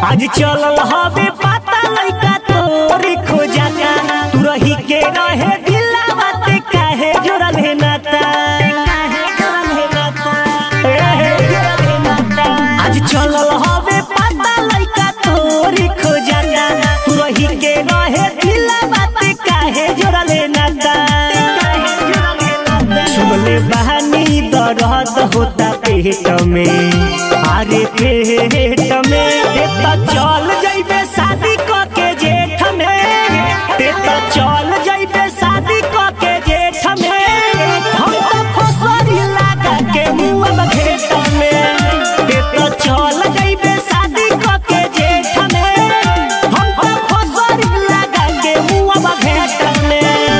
आज चलल हवे पता लइका तोरी खोजाता तू रही के रहे दिला बात काहे जोड़ल है नाता काहे जोड़ल है नाता ए, जोड़ल है नाता। आज चलल हवे पता लइका तोरी खोजाता तू रही के रहे दिला बात काहे जोड़ल है नाता काहे जोड़ल है नाता। सुनले बहानी दर्द होता पेट में अरे पेट में ए त चल जइबे शादी क के जेठ में ए त चल जइबे शादी क के जेठ में हम त फसरी लगा के मुंह घेट में ए त चल जइबे शादी क के जेठ में हम त फसरी लगा के मुंह घेट में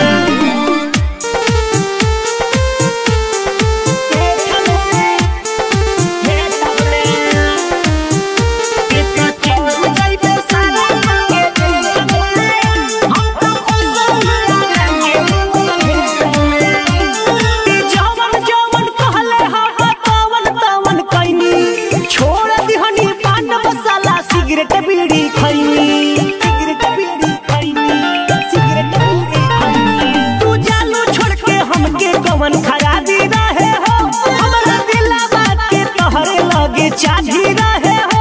सिगरेट बीड़ी खैनी सिगरेट बीड़ी खैनी सिगरेट बीड़ी खैनी तू जानो छोड़ के हमके कवन खराबी रहे हो हमरा दिलवा के तोहरे लगे चाही रहे हो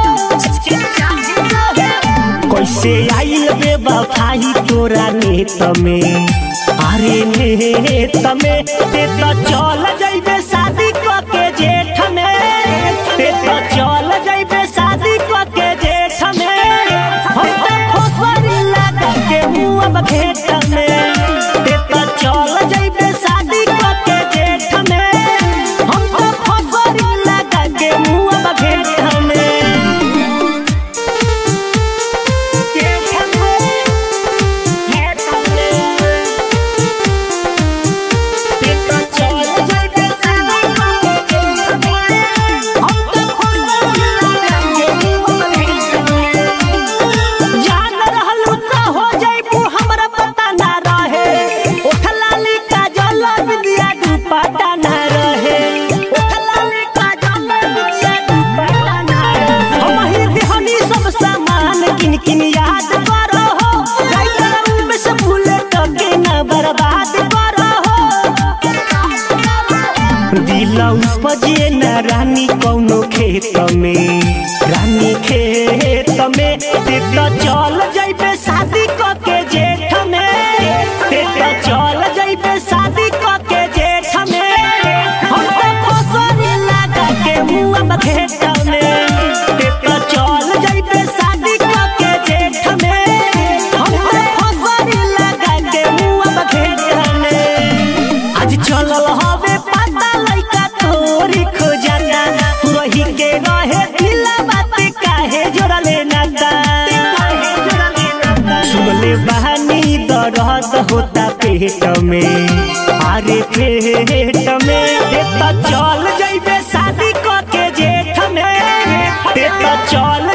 कैसे आइल बेवफाई तोरा नेत में अरे नेत में ते तो चल जइबे शादी क के जेठ में ते तो चल जइबे शादी क के जेठ में हम तो फसरी लगा के मुंह घेट में ते तो चल जइबे शादी क के जेठ में हम तो फसरी लगा के मुंह घेट में जान रहलू त हो जइबू हमरा पता ना रहे ओठलाली काजल बिंदिया दुपट्टा ना रहे ओठलाली काजल बिंदिया दुपट्टा ना रहे हम ही देहनी सब सामान किन किन याद करो हो राइटर में से भूले तो के ना बर्बाद करो हो दिला उपजे न रानी कौनो खेत में रानी खेत में ते तो चल जइबे शादी क के जेठ में ते तो चल जइबे शादी क के जेठ में हम तो फसरी लगा के मुंह घेट में ते तो चल जइबे शादी क के जेठ में हम तो फसरी लगा के मुंह घेट में आज चलल हवे पता लइका तोरी खोजाता तू रही के रहे दिला बात काहे जोड़ले नाता सुनले बहानी दर्द होता पेट में अरे पेट में ए त चल जइबे शादी क के जेठ में ए त चल